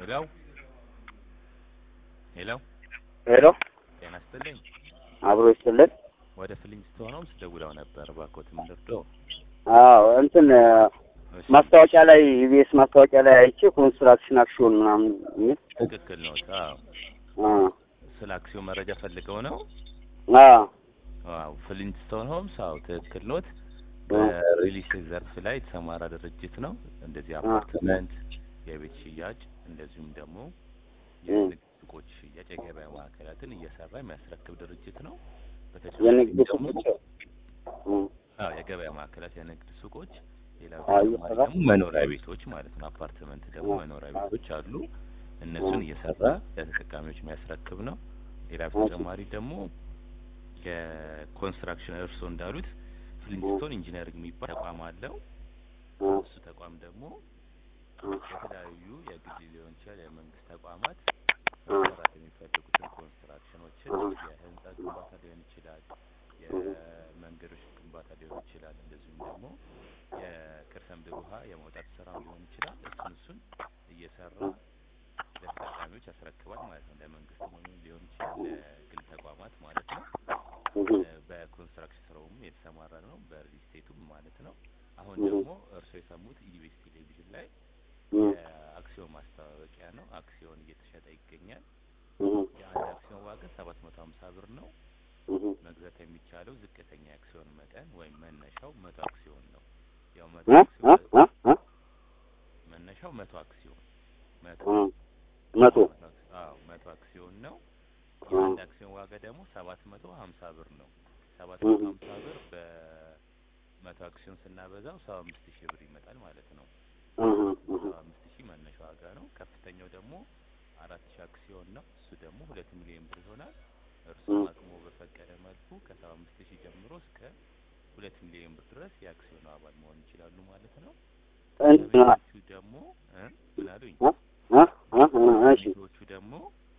ሄሎ ሄሎ ሄሎ ጤና ይስጥልኝ። አብሮ ይስጥልን። ወደ ፍሊንስቶን ሆምስ ደውለው ነበር። እባክዎት ምን ልርዳዎ? አዎ እንትን እሺ፣ ማስታወቂያ ላይ ኢቢኤስ ማስታወቂያ ላይ አይቼ ኮንስትራክሽን አክሽን ምናምን የሚል ትክክል ነው። አዎ፣ አ ስለ አክሲዮን መረጃ ፈልገው ነው? አ አዎ፣ ፍሊንስቶን ሆምስ አዎ፣ ትክክል ኖት። በሪል ስቴት ዘርፍ ላይ የተሰማራ ድርጅት ነው። እንደዚህ አፓርትመንት፣ የቤት ሽያጭ እንደዚሁም ደግሞ የንግድ ሱቆች ሽያጭ፣ የገበያ ማዕከላትን እየሰራ የሚያስረክብ ድርጅት ነው። በተጨማሪ የንግድ ደግሞ ሱቆች እ አዎ የገበያ ማዕከላት፣ የንግድ ሱቆች፣ ሌላ አዎ፣ ተጨማሪ እየሰራ ደግሞ መኖሪያ ቤቶች ማለት ነው። አፓርትመንት ደግሞ መኖሪያ ቤቶች አሉ። እነሱን እየሰራ ለተጠቃሚዎች የሚያስረክብ ነው። ሌላ በተጨማሪ ደግሞ የኮንስትራክሽን እርስዎ እንዳሉት ፍሊንስቶን ኢንጂነሪንግ የሚባል ተቋም አለው። እ እሱ ተቋም ደግሞ የተለያዩ የግል ሊሆን ይችላል የመንግስት ተቋማት መሰራት የሚፈልጉትን ኮንስትራክሽኖችን የህንጻ ግንባታ ሊሆን ይችላል፣ የመንገዶች ግንባታ ሊሆን ይችላል፣ እንደዚሁም ደግሞ የከርሰ ምድር ውሃ የማውጣት ስራ ሊሆን ይችላል። እሱን እሱን እየሰራ ለተጠቃሚዎች ያስረክባል ማለት ነው። ለመንግስት ሆኖ ሊሆን ይችላል፣ ለግል ተቋማት ማለት ነው። በኮንስትራክሽን ስራውም የተሰማራ ነው፣ በሪል ስቴቱም ማለት ነው። አሁን ደግሞ እርስዎ የሰሙት ኢቢኤስ ቴሌቪዥን ላይ የአክሲዮን ማስታወቂያ ነው። አክሲዮን እየተሸጠ ይገኛል። የአንድ አክሲዮን ዋጋ ሰባት መቶ ሀምሳ ብር ነው። መግዛት የሚቻለው ዝቅተኛ የአክሲዮን መጠን ወይም መነሻው መቶ አክሲዮን ነው። ያው መቶ እ እ አክሲዮን እ መነሻው መቶ አክሲዮን መቶ እ መቶ አዎ መቶ አክሲዮን ነው። የአንድ አክሲዮን ዋጋ ደግሞ ሰባት መቶ ሀምሳ ብር ነው። ሰባት መቶ ሀምሳ ብር በመቶ አክሲዮን ስናበዛው ሰባ አምስት ሺህ ብር ይመጣል ማለት ነው። እ እ ሰባ አምስት ሺህ መነሻ ዋጋ ነው። ከፍተኛው ደግሞ አራት ሺህ አክሲዮን ነው። እሱ ደግሞ ሁለት ሚሊዮን ብር ይሆናል። እርስዎም አቅሞ በፈቀደ መልኩ ከሰባ አምስት ሺህ ጀምሮ እስከ ሁለት ሚሊዮን ብር ድረስ የአክሲዮኑ አባል መሆን ይችላሉ ማለት ነው። እንትን ቤቶቹ ደግሞ እ ምን አሉኝ? እ እ እ እሺ ቤቶቹ ደግሞ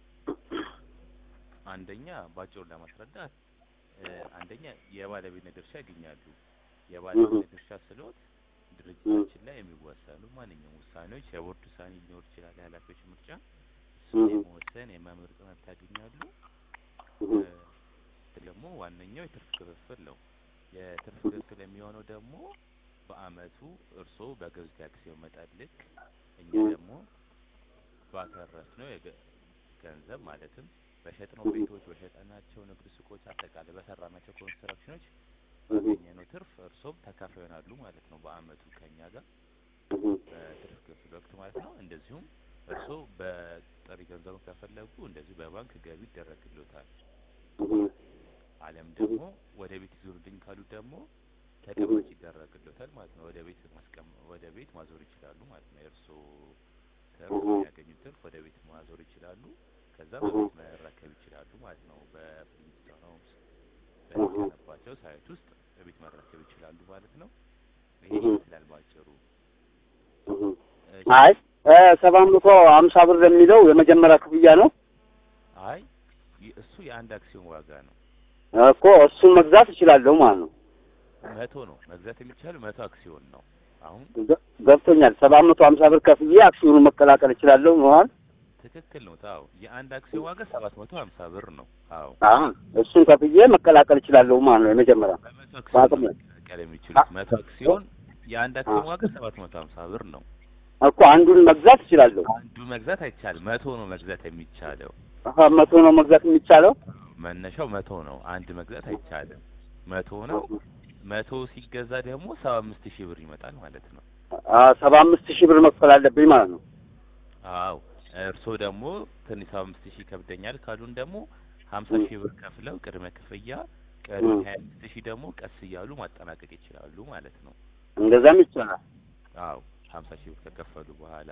አንደኛ ባጭሩ ለማስረዳት እ አንደኛ የባለቤትነት ድርሻ ያገኛሉ። የባለቤትነት ድርሻ ስሎት ድርጅታችን ላይ የሚወሰኑ ማንኛውም ውሳኔዎች የቦርድ ውሳኔ ሊኖር ይችላል፣ የኃላፊዎች ምርጫ እሱን የመወሰን የመምረጥ መብት ያገኛሉ። እ ደግሞ ዋነኛው የትርፍ ክፍፍል ነው። የትርፍ ክፍፍል የሚሆነው ደግሞ በአመቱ እርስዎ በገዙት የአክሲዮን መጠን ልክ እኛ ደግሞ ባተረፍነው የገ- ገንዘብ ማለትም በሸጥነው ቤቶች፣ በሸጠናቸው ንግድ ሱቆች፣ አጠቃላይ በሰራናቸው ኮንስትራክሽኖች ባገኘነው ትርፍ እርስዎም ተካፋይ ይሆናሉ ማለት ነው። በአመቱ ከኛ ጋር በትርፍ ክፍል ወቅት ማለት ነው። እንደዚሁም እርስዎ በጥሬ ገንዘብ ከፈለጉ እንደዚሁ በባንክ ገቢ ይደረግልዎታል። አለም ደግሞ ወደ ቤት ይዞሩልኝ ካሉ ደግሞ ተቀማጭ ይደረግልዎታል ማለት ነው። ወደ ቤት ማስቀም ወደ ቤት ማዞር ይችላሉ ማለት ነው። የእርስዎ ትርፍ የሚያገኙት ትርፍ ወደ ቤት ማዞር ይችላሉ። ከዛ በቤት መረከብ ይችላሉ ማለት ነው። በፍሊንስቶን ሆምስ በተገነባቸው ሳይት ውስጥ በቤት መረከብ ይችላሉ ማለት ነው። ይሄ ይመስላል ባጭሩ። እሺ። አይ ሰባት መቶ ሀምሳ ብር የሚለው የመጀመሪያ ክፍያ ነው አይ ይ- እሱ የአንድ አክሲዮን ዋጋ ነው። እኮ እሱን መግዛት እችላለሁ ማለት ነው። መቶ ነው መግዛት የሚቻለው መቶ አክሲዮን ነው። አሁን ገ- ገብቶኛል። ሰባት መቶ ሀምሳ ብር ከፍዬ አክሲዮኑን መቀላቀል እችላለሁ ማለት ትክክል ነው። አዎ የአንድ አክሲዮን ዋጋ ሰባት መቶ ሀምሳ ብር ነው። አዎ አሁን እሱን ከፍዬ መቀላቀል እችላለሁ ማለት ነው። የመጀመሪያ በመቶ በአቅም አክሲዮን ላይ ነው መቀላቀል የሚችሉት። መቶ አክሲዮን የአንድ አክሲዮን ዋጋ ሰባት መቶ ሀምሳ ብር ነው። እኮ አንዱን መግዛት እችላለሁ። አንዱ መግዛት አይቻልም። መቶ ነው መግዛት የሚቻለው። አሀ መቶ ነው መግዛት የሚቻለው። መነሻው መቶ ነው። አንድ መግዛት አይቻልም። መቶ ነው። መቶ ሲገዛ ደግሞ ሰባ አምስት ሺህ ብር ይመጣል ማለት ነው። ሰባ አምስት ሺህ ብር መክፈል አለብኝ ማለት ነው። አዎ እርስዎ ደግሞ ትንሽ ሰባ አምስት ሺህ ይከብደኛል ካሉን ደግሞ ሀምሳ ሺህ ብር ከፍለው ቅድመ ክፍያ ቀሪውን ሀያ አምስት ሺህ ደግሞ ቀስ እያሉ ማጠናቀቅ ይችላሉ ማለት ነው። እንደዛም ይቻላል። አዎ ሀምሳ ሺህ ብር ከከፈሉ በኋላ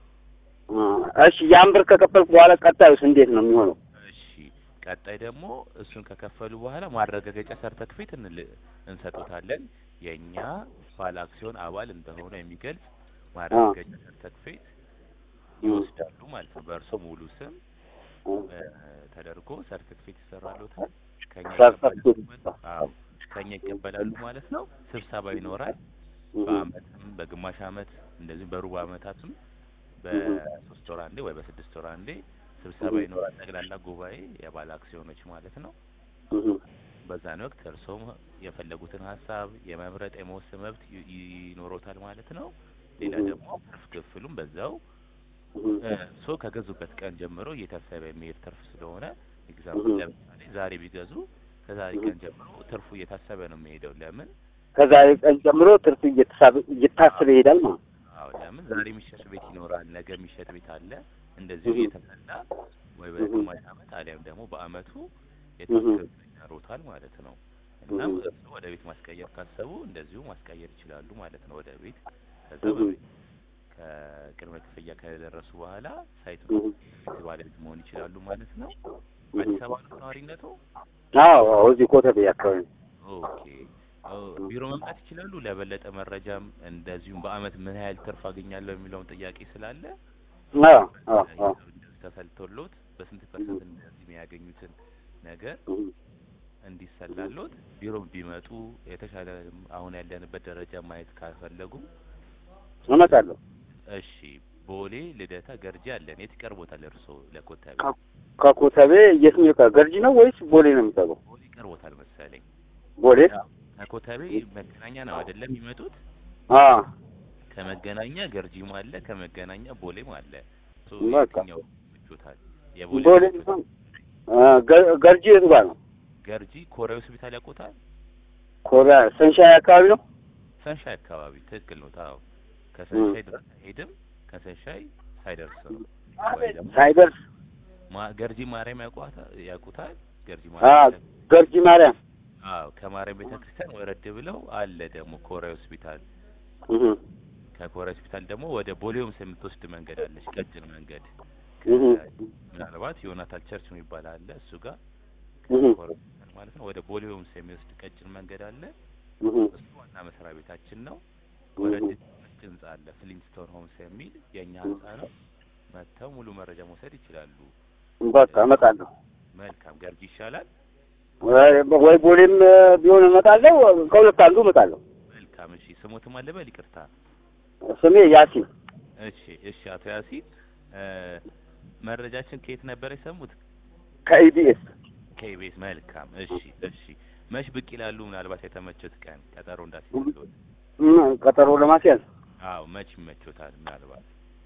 እሺ ያን ብር ከከፈልኩ በኋላ ቀጣዩስ እንዴት ነው የሚሆነው? እሺ ቀጣይ ደግሞ እሱን ከከፈሉ በኋላ ማረጋገጫ ሰርተክፌት እንል እንሰጡታለን የእኛ ባለ አክሲዮን አባል እንደሆነ የሚገልጽ ማረጋገጫ ሰርተክፌት ይወስዳሉ ማለት ነው። በእርሶ ሙሉ ስም እ ተደርጎ ሰርተክፌት ይሰራሉታል። ከኛ ሰርተፍኬት ይቀበላሉ። አዎ ከኛ ይቀበላሉ ማለት ነው። ስብሰባ ይኖራል። በአመትም በግማሽ አመት እንደዚሁ በሩብ አመታትም በሶስት ወር አንዴ ወይ በስድስት ወር አንዴ ስብሰባ እህ። ይኖራል። ጠቅላላ ጉባኤ የባለ አክሲዮኖች ማለት ነው። እህ። በዛን ወቅት እርስዎም የፈለጉትን ሀሳብ የመምረጥ የመወሰን መብት ይ- ይኖሮታል ማለት ነው። ሌላ እህ። ደግሞ ትርፍ ክፍሉም በዛው እህ። እርስዎ ከገዙበት ቀን ጀምሮ እየታሰበ የሚሄድ ትርፍ ስለሆነ ኤግዛምፕል እህ። ለምሳሌ ዛሬ ቢገዙ ከዛሬ እህ። ቀን ጀምሮ ትርፉ እየታሰበ ነው የሚሄደው። ለምን ከዛሬ ቀን ጀምሮ ትርፍ እየተሳበ እየታሰበ ይሄዳል ማለት ነው። አዎ ለምን ዛሬ የሚሸጥ ቤት ይኖራል፣ ነገ የሚሸጥ ቤት አለ። እንደዚሁ እህ። እየተሰላ ወይ እህ። በግማሽ ዓመት አሊያም ደግሞ በአመቱ እህ። የትርፍ ክፍል ይኖሩታል ማለት ነው። እናም እህ። እርስዎ ወደ ቤት ማስቀየር ካሰቡ እንደዚሁ ማስቀየር ይችላሉ ማለት ነው ወደ ቤት። ከዛ እህ። በቤት ከቅድመ ክፍያ ከደረሱ በኋላ ሳይቱ እህ። ቤት ባለቤት መሆን ይችላሉ ማለት ነው። እህ። አዲስ አበባ ነው ነዋሪነቱ? አዎ አዎ፣ እዚህ ኮተቤ አካባቢ ነው። ኦኬ ኦ፣ ቢሮ መምጣት ይችላሉ። ለበለጠ መረጃም እንደዚሁም በአመት ምን ያህል ትርፍ አገኛለሁ የሚለውን ጥያቄ ስላለ አዎ አዎ አዎ። እንደዚህ ተሰልቶሎት በስንት ፐርሰንት እንደዚህ የሚያገኙትን ነገር እህ። እንዲሰላሎት ቢሮ ቢመጡ የተሻለ አሁን ያለንበት ደረጃ ማየት ካልፈለጉ እመጣለሁ። እሺ ቦሌ ልደታ ገርጂ አለን። የት ይቀርቦታል እርስዎ ለኮተቤ? ከ- ከኮተቤ የትኛው ጋር ገርጂ ነው ወይስ ቦሌ ነው የሚጠቀው? ቦሌ ይቀርቦታል መሰለኝ። ቦሌ ከኮተቤ መገናኛ ነው አይደለም የሚመጡት? አ ከመገናኛ ገርጂም አለ፣ ከመገናኛ ቦሌም አለ። እሱ በቃ። የትኛው ይመቾታል? የቦሌ ቦሌ ይመቾታል? አ፣ ገ- ገርጂ የቱ ጋር ነው? ገርጂ ኮሪያ ሆስፒታል ያውቁታል? ኮሪያ ሰንሻይ አካባቢ ነው። ሰንሻይ አካባቢ ትክክል ነው። ታው ከሰንሻይ ድረስ ሄድም ከሰንሻይ ሳይደርስ ነው ወይ ደግሞ ሳይደርስ ማ- ገርጂ ማርያም ያውቋታ- ያውቁታል? ገርጂ አ ማርያም ገርጂ ማርያም አዎ፣ ከማርያም ቤተክርስቲያን ወረድ ብለው አለ ደግሞ ኮሪያ ሆስፒታል። እህ ከኮሪያ ሆስፒታል ደግሞ ወደ ቦሌ ሆምስ የምትወስድ መንገድ አለች፣ ቀጭን መንገድ። እህ ምናልባት ዮናታል ቸርች የሚባል አለ እሱ ጋር እህ ኮሪያ ሆስፒታል ማለት ነው። ወደ ቦሌ ሆምስ የሚወስድ ቀጭን መንገድ አለ። እህ እሱ ዋና መስሪያ ቤታችን ነው። ወረድ ነጭ ህንጻ አለ ፍሊንስቶን ሆምስ የሚል የእኛ ህንጻ ነው። መጥተው ሙሉ መረጃ መውሰድ ይችላሉ። በቃ እመጣለሁ። መልካም ገርጂ ይሻላል። ወይ ወይ ቦሌም ቢሆን እመጣለሁ። ከሁለት አንዱ እመጣለሁ። መልካም እሺ። ስሞትም አለ በል ይቅርታ። ስሜ ያሲን እሺ እሺ። አቶ ያሲን እ መረጃችን ከየት ነበር የሰሙት? ከኢቢኤስ ከኢቢኤስ። መልካም እሺ እሺ። መች ብቅ ይላሉ? ምናልባት የተመቾት ቀን ቀጠሮ እንዳስይዝልዎት። ም- ቀጠሮ ለማስያዝ አዎ መች ይመቾታል? ምናልባት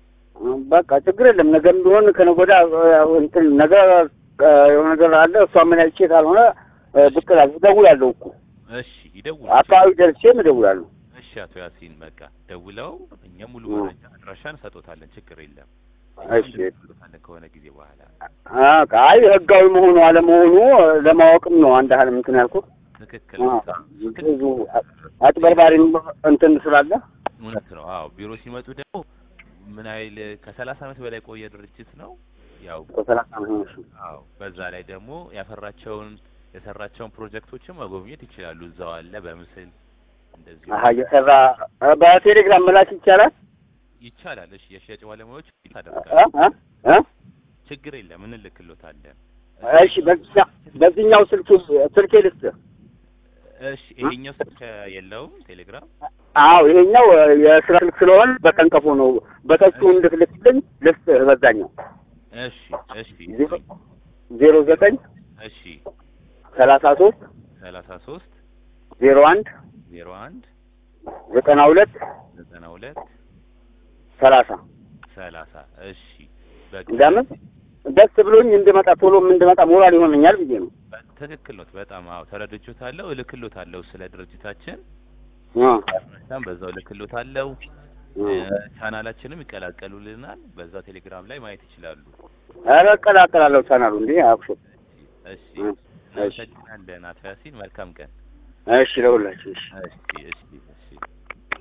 በቃ ችግር የለም። ነገም ቢሆን ከነገ ወዲያ እ፣ እንትን ነገ እ፣ የሆነ ነገር አለ። እሷ ምን አይቼ ካልሆነ እ፣ ብቅ እላለሁ። እደውላለሁ እኮ እሺ ይደውሉ። አካባቢ ደርሼም እደውላለሁ። እሺ አቶ ያሲን በቃ ደውለው እኛ ሙሉ እ። መረጃ አድራሻ እንሰጦታለን። ችግር የለም። እሺ። እንደውልሎታለን ከሆነ ጊዜ በኋላ። አ፣ አይ ህጋዊ መሆኑ አለመሆኑ እ፣ ለማወቅም ነው አንድ ያህል እንትን ያልኩት። ትክክል አ፣ ነው። ብዙ አጭበርባሪም እንትን ስላለ እውነት ነው። አዎ ቢሮ ሲመጡ ደግሞ ምን ያህል ከሰላሳ ዓመት በላይ የቆየ ድርጅት ነው። ያው ከሰላሳ ዓመት ነው። አዎ በዛ ላይ ደግሞ ያፈራቸውን የሰራቸውን ፕሮጀክቶችን መጎብኘት ይችላሉ። እዛው አለ በምስል እንደዚሁ አሀ እየሰራ እ፣ በቴሌግራም መላክ ይቻላል። ይቻላል። እሺ የሽያጭ ባለሙያዎች እ፣ ታደርጋለህ። እ፣ እ? ችግር የለም እንልክሎታለን። እሺ በዚህኛው በዚህኛው ስልክ ስልኬ ልስጥህ። እሺ ይሄኛው ስልክ የለውም ቴሌግራም። አዎ ይሄኛው እ፣ የስራ ስልክ ስለሆነ በቀንቀፎ ነው። በተቹ እንድትልክልኝ ልስጥህ በዛኛው እሺ እሺ ዜሮ ዜሮ ዘጠኝ እሺ ሰላሳ ሶስት ሰላሳ ሶስት ዜሮ አንድ ዜሮ አንድ ዘጠና ሁለት ዘጠና ሁለት ሰላሳ ሰላሳ እሺ በቃ ለምን ደስ ብሎኝ እንድመጣ ቶሎም እንድመጣ ሞራል ይሆነኛል ብዬ ነው። ትክክል ነው። በጣም አዎ ተረድቼዎታለሁ። እልክሎታለሁ ስለ ድርጅታችን አ፣ በጣም በዛው እልክሎታለሁ። አ። ቻናላችንም ይቀላቀሉልናል። በዛው ቴሌግራም ላይ ማየት ይችላሉ። ኧረ እቀላቀላለሁ ቻናሉ እንዴ አብሾ እሺ እ፣ እሺ እናመሰግናለን አቶ ያሲን። መልካም ቀን። እሺ ለሁላችሁ እሺ እሺ እሺ